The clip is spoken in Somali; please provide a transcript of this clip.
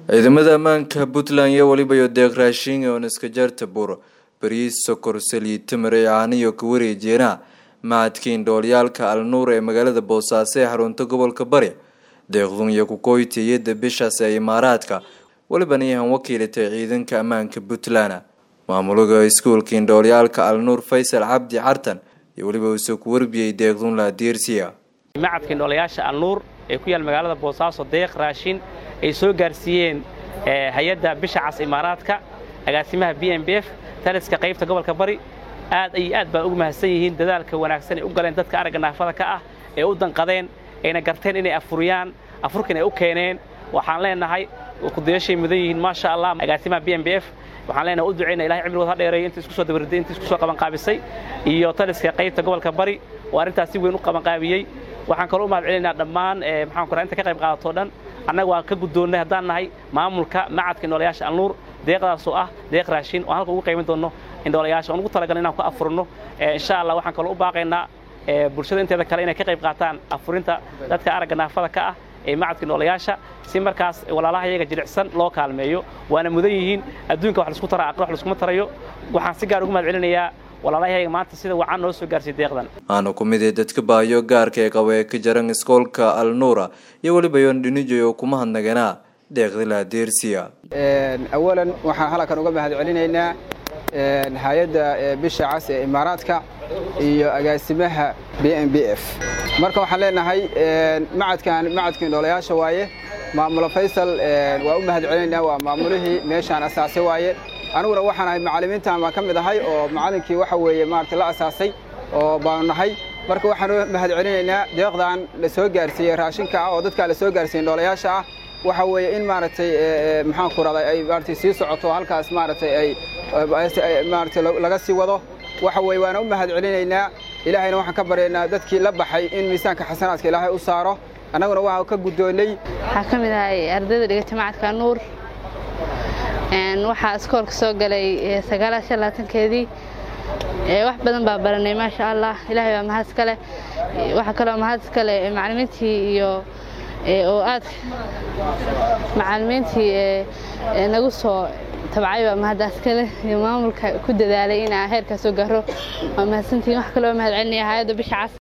ciidamada ammaanka puntland iyo weliba iyo deeq raashin oon iska jarta bur bariis sokor saliid timir ee caaniyo ka wareejeena macadka indhoolyaalka alnuur ee magaalada boosaaso ee xarunta gobolka bari deeqdun iyo kukoyti iyada bishaas ee imaaraadka welibana yahan wakiilatay ciidanka ammaanka puntland maamulaga iskuulka indhoolyaalka alnuur faysal cabdi cartan iyo weliba uusoo ku warbiyey deeqdun laadiirsiya macadka indhoolayaasha alnuur ee ku yaal magaalada boosaaso deeq raashin ay soo gaarsiiyeen hay-adda bisha cas imaaraadka agaasimaha b m b f taliska qaybta gobolka bari aad iyo aad baan ugu mahadsan yihiin dadaalka wanaagsan ay u galeen dadka aragga naafada ka ah ee u danqadeen ayna garteen inay afuriyaan afurkan ay u keeneen waxaan leenahay kudayashay mudan yihiin maasha allah agaasimaha b m b f waxaan leenahay u ducayna ilahay cimrigood ha dheereeyo inta isku soo dabarday inta isku soo qabanqaabisay iyo taliska qaybta gobolka bari oo arrintaas si weyn u qabanqaabiyey waxaan kaloo u mahad celinaynaa dhammaan maxaan kuraa inta ka qayb qaadatoo dhan annaga waan ka guddoonnay haddaan nahay maamulka macadka indhoolayaasha alnuur deeqdaasoo ah deeq raashin oo halka ugu qayban doonno indhoolayaasha oon ugu talagalna inaan ku afurno insha allah waxaan kaloo u baaqaynaa bulshada inteeda kale inay ka qayb qaataan afurinta dadka aragga naafada ka ah ee macadka indhoolayaasha si markaas walaalaha iyaga jilicsan loo kaalmeeyo waana mudan yihiin adduunka wax laisku taraa aqli wax laskuma tarayo waxaan si gaar ugu mahad celinayaa walaalahayga maanta sida wacan noo soo gaarsiiy deeqdan aana ku mid ee dadka baahiyo gaarka ee qaba ee ka jaran iskoolka alnuura iyo weliba yoon dhinijoy oo kuma hadnaganaa deeqda laadeersiya awalan waxaan halkan uga mahad celinaynaa hay-adda bisha cas ee imaaraadka iyo agaasimaha b m b f marka waxaan leenahay macadkan macadka indhoolayaasha waaye maamulo faysal waa u mahad celinaynaa waa maamulihii meeshaan asaasay waaye aniguna waxaan ahay macallimiintan baan ka mid ahay oo macallinkii waxa weeye maarata la asaasay oo baanu nahay marka waxaan u mahad celinaynaa deeqdan la soo gaarsiiyey raashinka ah oo dadkaa la soo gaarsiiyey indhoolayaasha ah waxa weeye in maaragtay maxaan ku raday ay maaratay sii socoto halkaas maaragtay ay maaratay laga sii wado waxa weeye waana u mahad celinaynaa ilaahayna waxaan ka baryaynaa dadkii la baxay in miisaanka xasanaadka ilaahay u saaro annaguna waxaa ka guddoonnay waxaa ka mid ahay ardayda dhigata macadka nuur waxaa iskoolka soo galay sagaalaashan labaatankeedii wax badan baa baranay maasha allah ilaahay waa mahad iskale waxaa kaloo mahad iskale macallimiintii iyo oo aad macallimiintii nagu soo tabcay baa mahaddaas kale iyo maamulka ku dadaalay inaa heerkaa soo gaaro waa mahadsantihiin wax kaloo mahad celinaya hay-adda bisha cas